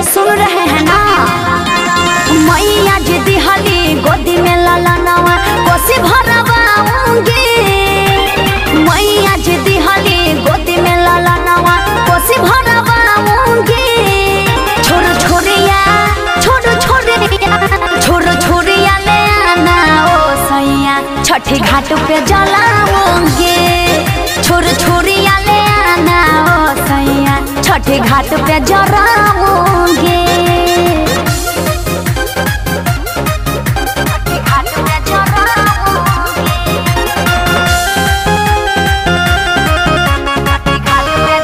सुन रहे हैं ना मैया जी दिहली गोदी में लाला नवा कोसी भरवाऊंगी मैया जी दिहली गोदी में लाला नवा कोसी भरवाऊंगी छोरो छोरिया छोरो छोरिया छोरो छोरिया ले आना ओ सैया छठी घाट पे जलाऊंगी छोरो छोरिया ले आना ओ सैया छठी घाट पे जलाऊंगी घाट पे जलाऊंगी घाट पे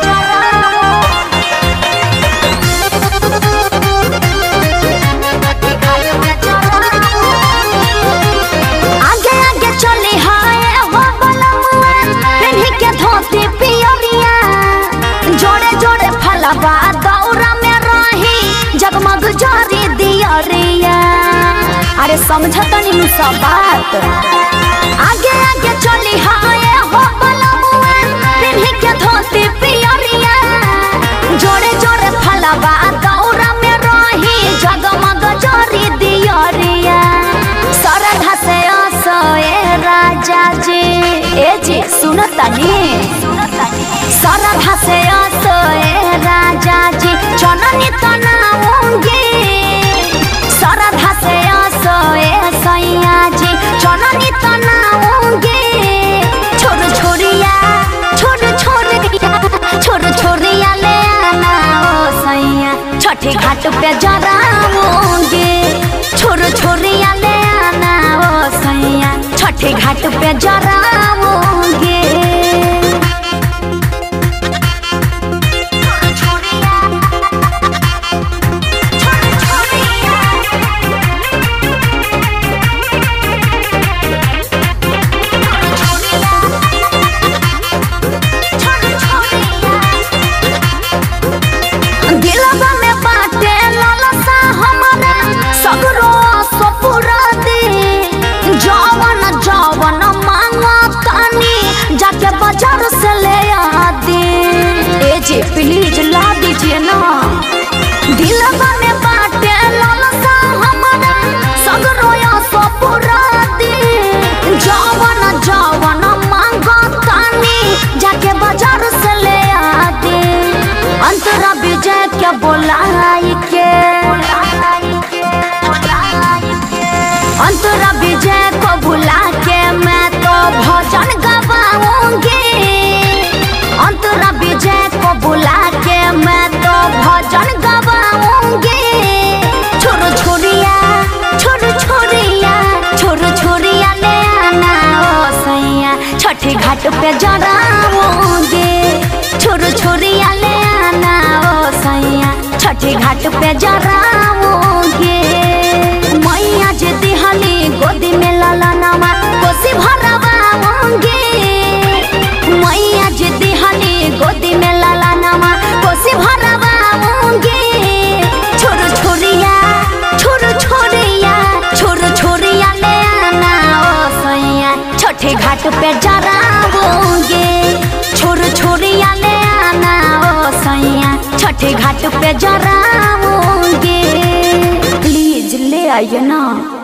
आगे आगे चली हाय हो बलमुआ पेन्ही के धोती पियरिया जोड़े जोड़े फलवा दौरा में रही जगमग जोरी दियरिया अरे समझत नी सब बात आगे आगे चली हाय हो बलमुआ पेन्ही के धोती पियरिया जोड़े जोड़े फलवा दौरा में रही जगमग जोरी दियरिया सरधा से असोए राजा जी ए जी सुनतनी सरधा से असोए राजा जी चननी तनाऊंगी सरधा से असोए सैया जी चननी तनाऊंगी छोड़ छोड़िया छोड़ छोड़िया छोड़ छोड़िया ले आना ओ सैया छठी घाट पे जराऊंगी छोड़ छोड़िया ले आना ओ सैया छठी घाट पे जराऊंगी दिलवा में बाटे लालसा हमारा सगरो सपुरा दे जवन जवन मांगो तानी जाके बाजार से ले आ दे ए जी प्लीज ला दीजिए ना दिलवा में बाटे लालसा हमारा सगरो सपुरा दे जवन जवन मांगो तानी जाके बाजार से ले आ दे अंतरा विजय क्या बोलाई के अंतरा विजय को बुला के मैं तो भजन गवाऊंगी अंतरा विजय को बुला के मैं तो भजन गवाऊंगी छोरो छोरिया छोरो छोरिया छोरो छोरिया ले आना ओ सैया छठी घाट पे जराऊंगी छोरो छोरिया ले आना ओ सैया छठी घाट पे जराऊंगी मैया जे दिहली गोदी में लाला नामा कोसी भरवाऊंगी मैया जे दिहली गोदी में लाला नामा कोसी भरवाऊंगी छोरो छोरिया छोरो छोरिया छोरो छोरिया ले आना ओ सैया छठे घाट पे जराऊंगी छोरो छोरिया ले आना ओ सैया छठे घाट पे जराऊंगी प्लीज ले आइए ना